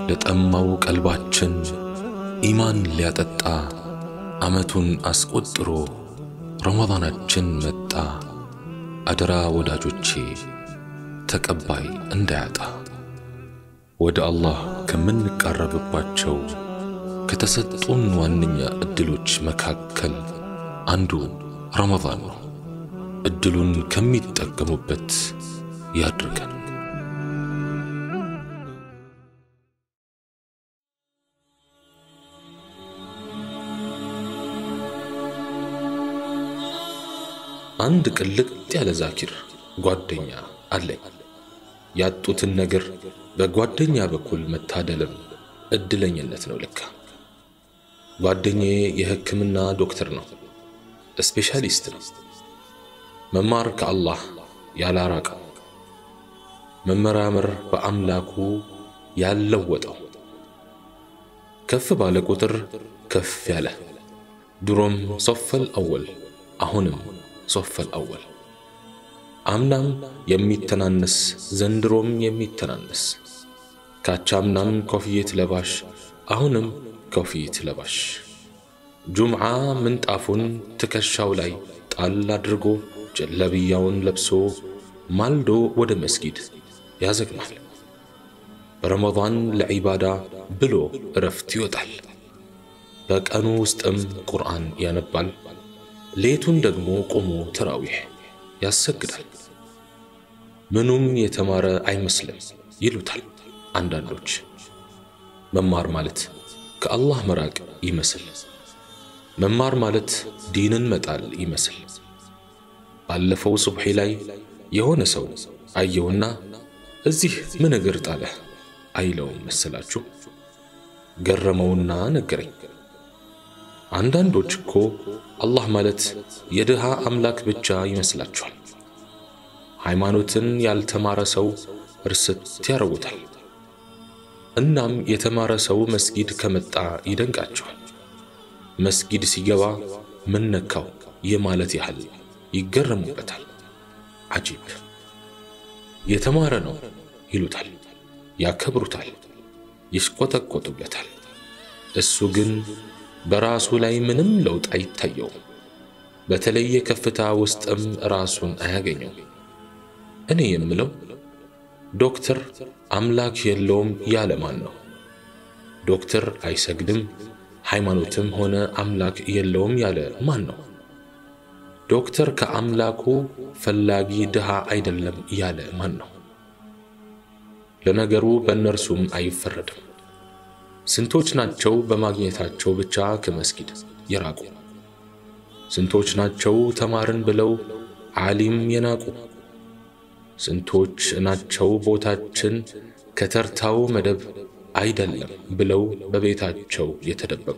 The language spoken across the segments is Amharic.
ለጠማው ቀልባችን ኢማን ሊያጠጣ ዓመቱን አስቆጥሮ ረመዳናችን መጣ። አደራ ወዳጆቼ ተቀባይ እንዳያጣ ወደ አላህ ከምንቃረብባቸው ከተሰጡን ዋነኛ ዕድሎች መካከል አንዱ ረመዳን ነው። ዕድሉን ከሚጠቀሙበት ያድርገን። አንድ ቅልጥ ያለ ዛኪር ጓደኛ አለኝ። ያጡትን ነገር በጓደኛ በኩል መታደልም እድለኝነት ነው ለካ። ጓደኛዬ የሕክምና ዶክተር ነው፣ ስፔሻሊስት ነው። መማር ከአላህ ያላራቀው፣ መመራመር በአምላኩ ያለወጠው፣ ከፍ ባለ ቁጥር ከፍ ያለ ድሮም ሶፈል አወል አሁንም ሶፈል አወል አምናም የሚተናነስ ዘንድሮም የሚተናነስ ካቻምናም ኮፍየት ለባሽ አሁንም ኮፍየት ለባሽ ጁምዓ ምንጣፉን ትከሻው ላይ ጣል አድርጎ ጀለብያውን ለብሶ ማልዶ ወደ መስጊድ ያዘግማል። ረመዳን ለዒባዳ ብሎ እረፍት ይወጣል። በቀኑ ውስጥም ቁርአን ያነባል። ሌቱን ደግሞ ቆሞ ተራዊሕ ያሰግዳል። ምኑም የተማረ አይመስልም ይሉታል አንዳንዶች። መማር ማለት ከአላህ መራቅ ይመስል፣ መማር ማለት ዲንን መጣል ይመስል። ባለፈው ሱብሒ ላይ የሆነ ሰው አየውና እዚህ ምን እግር ጣለህ አይለውም መሰላችሁ? ገረመውና ነገረኝ። አንዳንዶች እኮ አላህ ማለት የድሃ አምላክ ብቻ ይመስላችኋል። ሃይማኖትን ያልተማረ ሰው እርስት ያረጉታል። እናም የተማረ ሰው መስጊድ ከመጣ ይደንቃቸዋል። መስጊድ ሲገባ ምን ነካው የማለት ያህል ይገረሙበታል። አጂብ የተማረ ነው ይሉታል፣ ያከብሩታል፣ ይሽቆጠቆጡበታል። እሱ ግን በራሱ ላይ ምንም ለውጥ አይታየውም። በተለየ ከፍታ ውስጥም ራሱን አያገኘው። እኔ የምለው ዶክተር አምላክ የለውም ያለ ማን ነው? ዶክተር አይሰግድም ሃይማኖትም ሆነ አምላክ የለውም ያለ ማን ነው? ዶክተር ከአምላኩ ፈላጊ ድሃ አይደለም ያለ ማን ነው? ለነገሩ በእነርሱም አይፈረድም። ስንቶች ናቸው በማግኘታቸው ብቻ ከመስጊድ የራቁ? ስንቶች ናቸው ተማርን ብለው ዓሊም የናቁ? ስንቶች ናቸው ቦታችን ከተርታው መደብ አይደለም ብለው በቤታቸው የተደበቁ?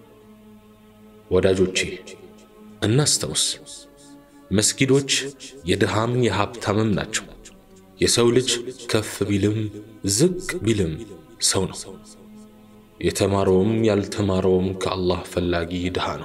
ወዳጆቼ እናስታውስ፣ መስጊዶች የድሃም የሀብታምም ናቸው። የሰው ልጅ ከፍ ቢልም ዝቅ ቢልም ሰው ነው። የተማረውም ያልተማረውም ከአላህ ፈላጊ ድሃ ነው።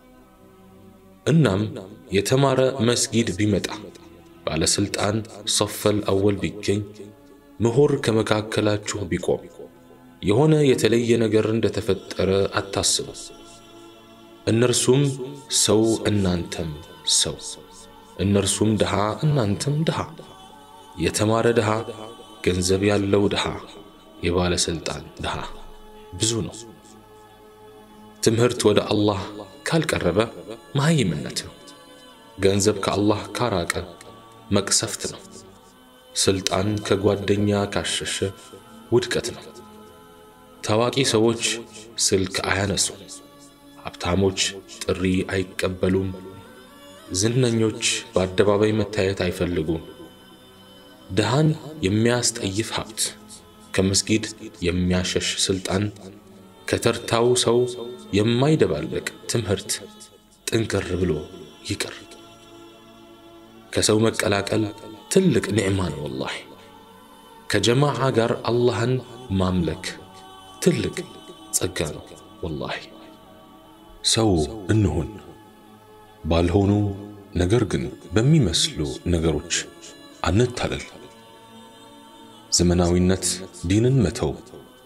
እናም የተማረ መስጊድ ቢመጣ ባለስልጣን ሶፈል አወል ቢገኝ ምሁር ከመካከላችሁ ቢቆም የሆነ የተለየ ነገር እንደተፈጠረ አታስቡ። እነርሱም ሰው እናንተም ሰው፣ እነርሱም ድሃ እናንተም ድሃ፣ የተማረ ድሃ፣ ገንዘብ ያለው ድሃ፣ የባለስልጣን ድሃ ብዙ ነው። ትምህርት ወደ አላህ ካልቀረበ መሃይምነት ነው። ገንዘብ ከአላህ ካራቀ መቅሰፍት ነው። ስልጣን ከጓደኛ ካሸሸ ውድቀት ነው። ታዋቂ ሰዎች ስልክ አያነሱ፣ ሀብታሞች ጥሪ አይቀበሉም፣ ዝነኞች በአደባባይ መታየት አይፈልጉም። ድሃን የሚያስጠይፍ ሀብት፣ ከመስጊድ የሚያሸሽ ስልጣን፣ ከተርታው ሰው የማይደባለቅ ትምህርት ጥንቅር ብሎ ይቅር። ከሰው መቀላቀል ትልቅ ኒዕማ ነው ወላሂ። ከጀማዓ ጋር አላህን ማምለክ ትልቅ ጸጋ ነው ወላሂ። ሰው እንሁን ባልሆኑ ነገር ግን በሚመስሉ ነገሮች አንታለል። ዘመናዊነት ዲንን መተው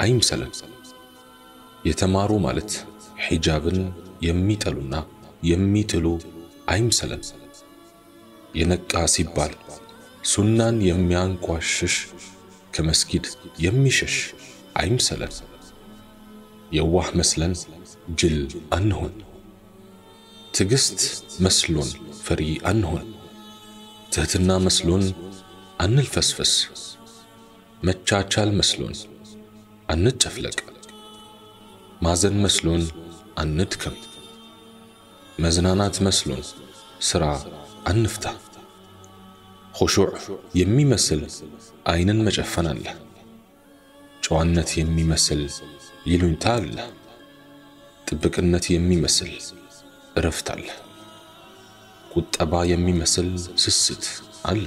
አይምሰለን። የተማሩ ማለት ሒጃብን የሚጠሉና የሚጥሉ አይምሰለን። የነቃ ሲባል ሱናን የሚያንቋሽሽ ከመስጊድ የሚሸሽ አይምሰለን። የዋህ መስለን ጅል አንሆን። ትዕግስት መስሎን ፈሪ አንሆን። ትህትና መስሎን አንልፈስፈስ። መቻቻል መስሎን አንጨፍለቅ። ማዘን መስሎን አንድከም። መዝናናት መስሎን ሥራ አንፍታ። ኹሹዕ የሚመስል ዐይንን መጨፈን አለ። ጨዋነት የሚመስል ይሉኝታ አለ። ጥብቅነት የሚመስል እረፍት አለ። ቁጠባ የሚመስል ስስት አለ።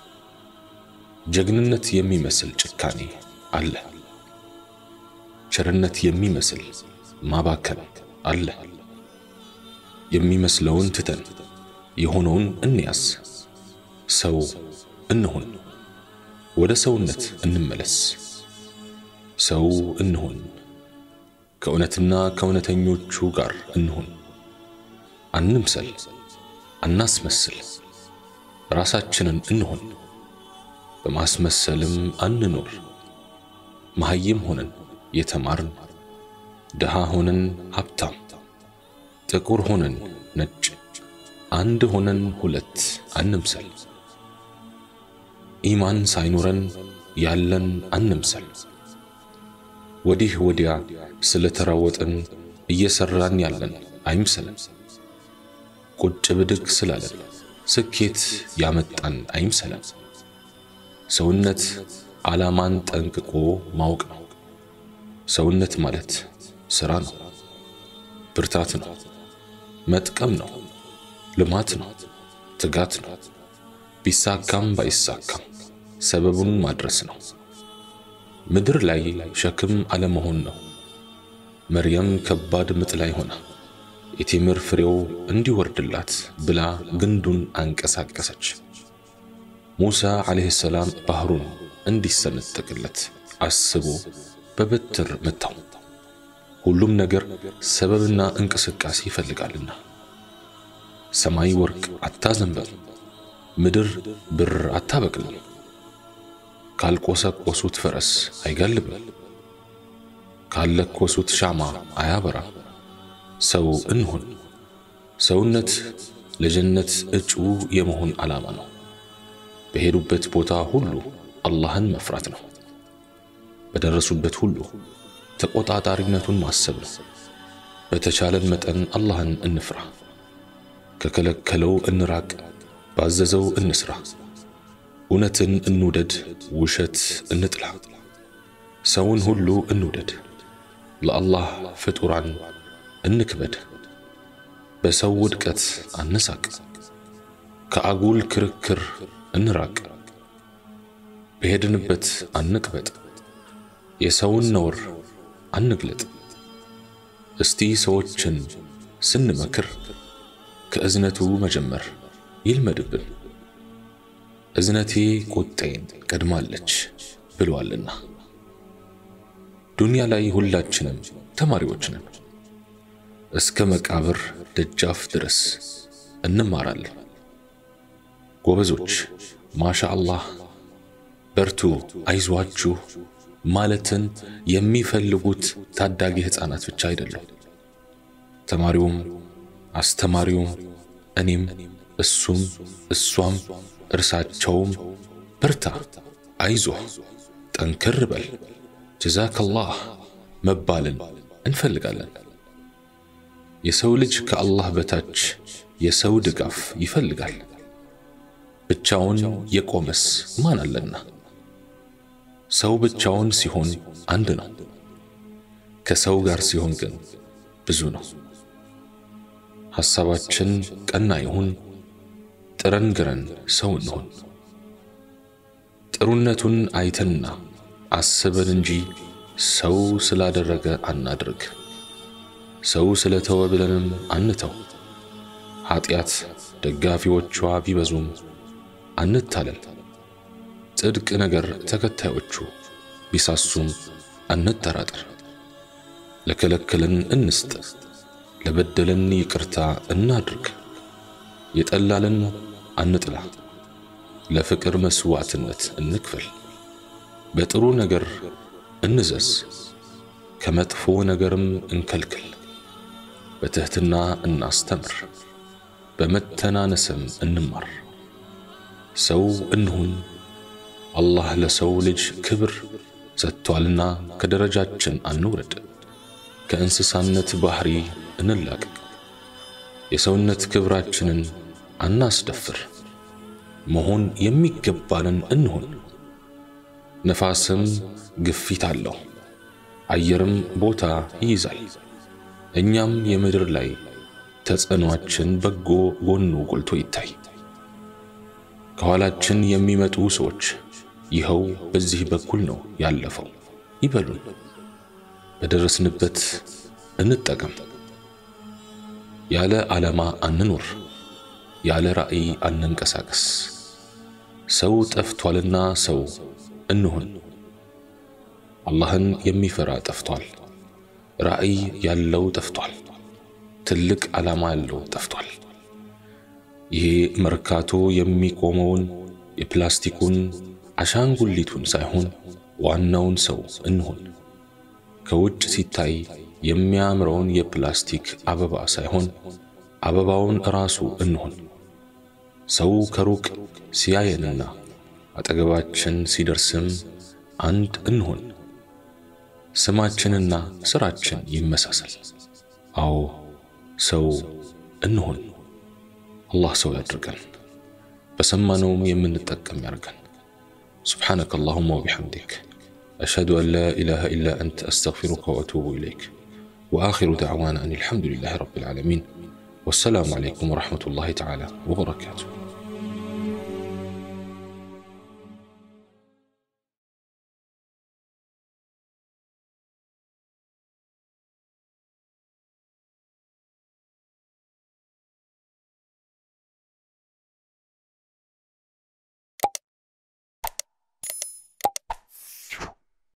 ጀግንነት የሚመስል ጭካኔ አለ። ቸርነት የሚመስል ማባከን አለ። የሚመስለውን ትተን የሆነውን እንያዝ። ሰው እንሁን፣ ወደ ሰውነት እንመለስ። ሰው እንሁን፣ ከእውነትና ከእውነተኞቹ ጋር እንሁን። አንምሰል፣ አናስመስል፣ ራሳችንን እንሁን። በማስመሰልም አንኖር። መሐይም ሆነን የተማርን፣ ድሃ ሆነን ሀብታም፣ ጥቁር ሆነን ነጭ፣ አንድ ሆነን ሁለት አንምሰል። ኢማን ሳይኖረን ያለን አንምሰል። ወዲህ ወዲያ ስለተራወጥን እየሰራን ያለን አይምሰለን። ቁጭ ብድግ ስላለን ስኬት ያመጣን አይምሰለን። ሰውነት ዓላማን ጠንቅቆ ማወቅ ነው። ሰውነት ማለት ሥራ ነው፣ ብርታት ነው፣ መጥቀም ነው፣ ልማት ነው፣ ትጋት ነው። ቢሳካም ባይሳካም ሰበቡን ማድረስ ነው። ምድር ላይ ሸክም አለመሆን ነው። መርየም ከባድ ምጥ ላይ ሆና የቴምር ፍሬው እንዲወርድላት ብላ ግንዱን አንቀሳቀሰች። ሙሳ ዓለይሂ ሰላም ባህሩን እንዲሰነጠቅለት አስቦ በበትር መታው። ሁሉም ነገር ሰበብና እንቅስቃሴ ይፈልጋልና ሰማይ ወርቅ አታዘንበል፣ ምድር ብር አታበቅልም፣ ካልቆሰቆሱት ፈረስ አይጋልብም፣ ካለኮሱት ሻማ አያበራ። ሰው እንሁን። ሰውነት ለጀነት እጩ የመሆን ዓላማ ነው። በሄዱበት ቦታ ሁሉ አላህን መፍራት ነው። በደረሱበት ሁሉ ተቆጣጣሪነቱን ማሰብ ነው። በተቻለን መጠን አላህን እንፍራ። ከከለከለው እንራቅ፣ ባዘዘው እንስራ። እውነትን እንውደድ፣ ውሸት እንጥላ። ሰውን ሁሉ እንውደድ፣ ለአላህ ፍጡራን እንክበድ። በሰው ውድቀት አንሳቅ፣ ከአጉል ክርክር እንራቅ። በሄድንበት አንቅበጥ፣ የሰውን ነውር አንግለጥ። እስቲ ሰዎችን ስንመክር ከእዝነቱ መጀመር ይልመድብን። እዝነቴ ቁጣዬን ቀድማለች ብሏልና። ዱንያ ላይ ሁላችንም ተማሪዎች ነን። እስከ መቃብር ደጃፍ ድረስ እንማራለን። ጎበዞች ማሻ አላህ በርቱ፣ አይዟችሁ ማለትን የሚፈልጉት ታዳጊ ሕፃናት ብቻ አይደለም። ተማሪውም አስተማሪውም እኔም እሱም እሷም እርሳቸውም በርታ፣ አይዞህ፣ ጠንክር በል፣ ጀዛከላህ መባልን እንፈልጋለን። የሰው ልጅ ከአላህ በታች የሰው ድጋፍ ይፈልጋል። ብቻውን የቆመስ ማን አለና? ሰው ብቻውን ሲሆን አንድ ነው። ከሰው ጋር ሲሆን ግን ብዙ ነው። ሐሳባችን ቀና ይሁን፣ ጥረን ግረን ሰው እንሆን። ጥሩነቱን አይተንና አስበን እንጂ ሰው ስላደረገ አናድርግ። ሰው ስለተወ ብለንም አንተው። ኀጢአት ደጋፊዎቿ ቢበዙም አንታለል። ጽድቅ ነገር ተከታዮቹ ቢሳሱም አንጠራጠር። ለከለከለን እንስጥ፣ ለበደለን ይቅርታ እናድርግ። የጠላለን አንጥላ፣ ለፍቅር መስዋዕትነት እንክፈል። በጥሩ ነገር እንዘዝ፣ ከመጥፎ ነገርም እንከልክል። በትሕትና እናስተምር፣ በመተናነስም እንማር። ሰው እንሁን፣ አላህ ለሰው ልጅ ክብር ሰጥቷልና ከደረጃችን አንውረድ። ከእንስሳነት ባህሪ እንላቀቅ። የሰውነት ክብራችንን አናስደፍር። መሆን የሚገባንን እንሁን። ነፋስም ግፊት አለው፣ አየርም ቦታ ይይዛል። እኛም የምድር ላይ ተጽዕኖአችን በጎ ጎኑ ጎልቶ ይታይ። ከኋላችን የሚመጡ ሰዎች ይኸው በዚህ በኩል ነው ያለፈው ይበሉን። በደረስንበት እንጠቀም። ያለ ዓላማ አንኑር፣ ያለ ራዕይ አንንቀሳቀስ። ሰው ጠፍቷልና ሰው እንሁን። አላህን የሚፈራ ጠፍቷል። ራዕይ ያለው ጠፍቷል። ትልቅ ዓላማ ያለው ጠፍቷል። ይሄ መርካቶ የሚቆመውን የፕላስቲኩን አሻንጉሊቱን ሳይሆን ዋናውን ሰው እንሁን። ከውጭ ሲታይ የሚያምረውን የፕላስቲክ አበባ ሳይሆን አበባውን ራሱ እንሁን። ሰው ከሩቅ ሲያየንና አጠገባችን ሲደርስም አንድ እንሁን። ስማችንና ስራችን ይመሳሰል። አዎ ሰው እንሁን። አላህ ሰው ያድርገን፣ በሰማነውም የምንጠቀም ያርገን። سبحانك اللهم وبحمدك أشهد أن لا إله إلا أنت أستغفرك وأتوب إليك وآخر دعوانا أن الحمد لله رب العالمين والسلام عليكم ورحمة الله تعالى وبركاته